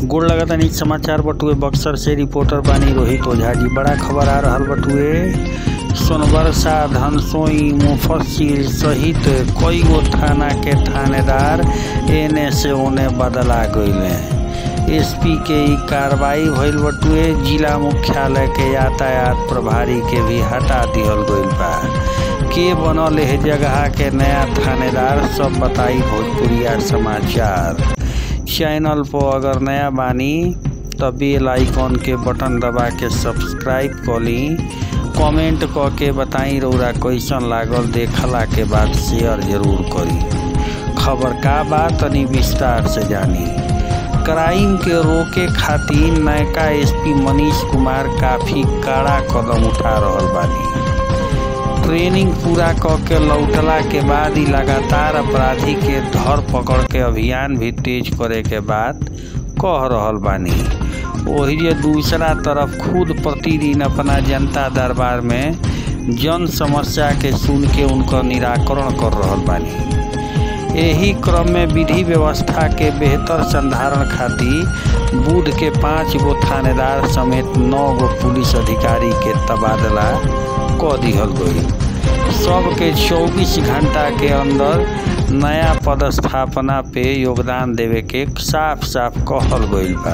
गोड़ लगातानी समाचार बटुए बक्सर से रिपोर्टर बानी रोहित ओझा जी बड़ा खबर आ रहल बटुए सोनबरसा धनसोई मुफस्सिल सहित कई गो थाना के थानेदार एने से ओने बदला गईले एसपी के ई कार्रवाई भइल बटुए जिला मुख्यालय के यातायात प्रभारी के भी हटा दिहल गईल बा के बनल है जगह के नया थानेदार सब बताई भोजपुरिया समाचार चैनल पर अगर नया बानी तो बेल आइकॉन के बटन दबा के सब्सक्राइब कर ली कमेंट क के बताई रौरा कैसन लागल देखला के बाद शेयर जरूर करी खबर का बा तनी विस्तार से जानी क्राइम के रोके खातिर नयका एसपी मनीष कुमार काफी कड़ा कदम उठा रहल बानी ट्रेनिंग पूरा क के लौटला के बाद ही लगातार अपराधी के धर पकड़ के अभियान भी तेज करे के बात कह रहल बानी वही जे दूसरा तरफ खुद प्रतिदिन अपना जनता दरबार में जन समस्या के सुन के उनका निराकरण कर रहल बानी यही क्रम में विधि व्यवस्था के बेहतर संधारण खातिर बुध के पाँच गो थानेदार समेत नौ गो पुलिस अधिकारी के तबादला क दिहल गई सबके 24 घंटा के अंदर नया पदस्थापना पे योगदान देवे के साफ साफ कहल गईल बा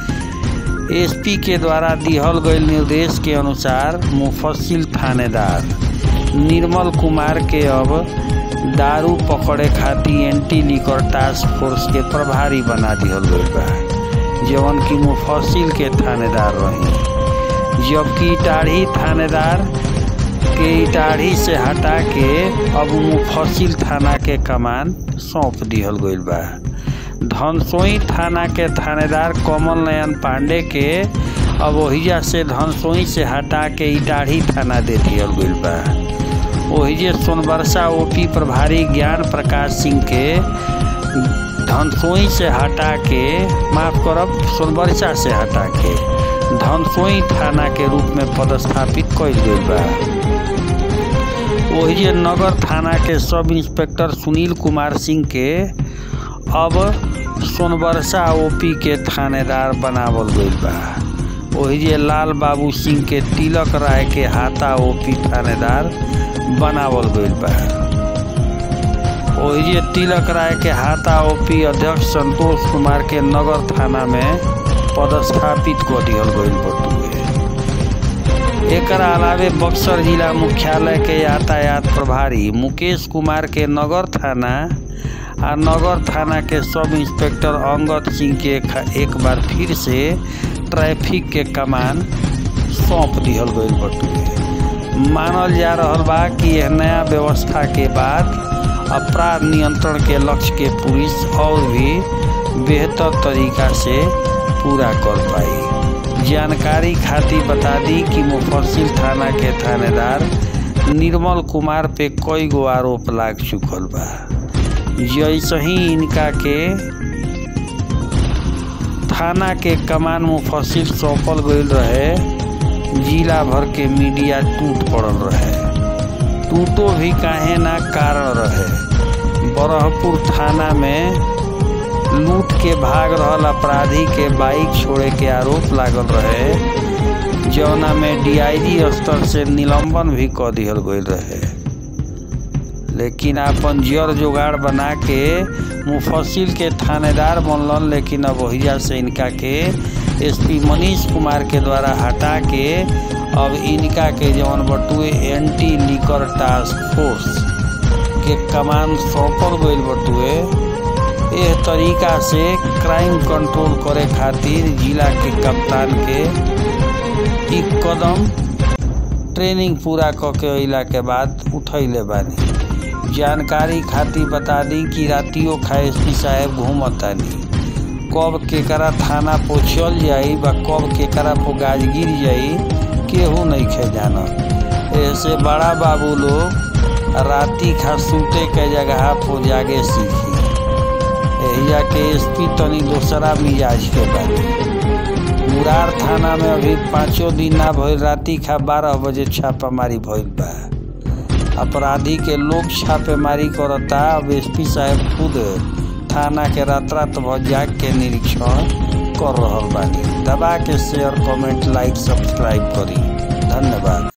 एसपी के द्वारा दिहल गईल निर्देश के अनुसार मुफस्सिल थानेदार निर्मल कुमार के अब दारू पकड़े खातिर एंटी लिकर टास्क फोर्स के प्रभारी बना दिहल गईल बा जवन की मुफस्सिल के थानेदार रही जबकि इटाढ़ी थानेदार के इटाढ़ी से हटा के अब मुफस्सिल थाना के कमान सौंप दिहल गईल बा धनसोई थाना के थानेदार कमल नयन पांडे के अब ओहिजा से धनसोई से हटा के इटाढ़ी थाना दे दिहल गईल बा ओहिजे सोनबरसा ओपी प्रभारी ज्ञान प्रकाश सिंह के धनसोई से हटा के माफ करब सोनबरसा से हटा के धनसोई थाना के रूप में पदस्थापित कईल गईल बा ओहिजे नगर थाना के सब इंस्पेक्टर सुनील कुमार सिंह के अब सोनबरसा ओपी के थानेदार बनावल गईल बा ओहिजे लाल बाबू सिंह के तिलक राय के हाथा ओपी थानेदार बनावल गईल बा ओहिजे तिलक राय के हाथा ओपी अध्यक्ष संतोष कुमार के नगर थाना में पदस्थापित कर दिहल गईल बटुए एकर अलावे बक्सर जिला मुख्यालय के यातायात प्रभारी मुकेश कुमार के नगर थाना आ नगर थाना के सब इंस्पेक्टर अंगद सिंह के एक बार फिर से ट्रैफिक के कमान सौंप दिहल गईल बटुए मानल जा रहल बा कि यह नया व्यवस्था के बाद अपराध नियंत्रण के लक्ष्य के पुलिस और भी बेहतर तरीका से पूरा कर पाई जानकारी खातिर बता दी कि मुफस्सिल थाना के थानेदार निर्मल कुमार पे कई गो आरोप लाग चुकल बा जैसे ही इनका के थाना के कमान मुफस्सिल सौंपल गईल रहे जिला भर के मीडिया टूट पड़ल रहे टूटो भी काहे ना कारण रहे बरहपुर थाना में लूट के भाग रहल अपराधी के बाइक छोड़े के आरोप लागल रहे जौना में डीआईजी स्तर से निलंबन भी क दिहल गईल रहे लेकिन अपन जड़ जुगाड़ बना के मुफस्सिल के थानेदार बनलन लेकिन अब वहीजा से इनका के एसपी मनीष कुमार के द्वारा हटा के अब इनका के जवन बटुए एंटी लिकर टास्क फोर्स के कमान सौंपल गईल बटुए एह तरीका से क्राइम कंट्रोल करे खातिर जिला के कप्तान के ई कदम ट्रेनिंग पूरा क के अइला के बाद उठैले बानी जानकारी खातिर बता दी कि रातियों खा एस पी साहेब घूमतानी कब केकरा थाना पो चल जाई बा कब केकरा पो गाज गिर जाई केहू नहीं खे जानत ऐसे बड़ा बाबू लोग राती खा सूते के जगह पो जागे सीखी एहिजा के एसपी तनी दोसरा मिजाज के बानी मुरार थाना में अभी पाँचों दिन ना भइल राती खा बारह बजे छापामारी भइल बा अपराधी के लोग छापेमारी करता अब एसपी साहब खुद थाना के रात रात भर जाग के निरीक्षण कर रहल बानी दबा के शेयर कमेंट लाइक सब्सक्राइब करी धन्यवाद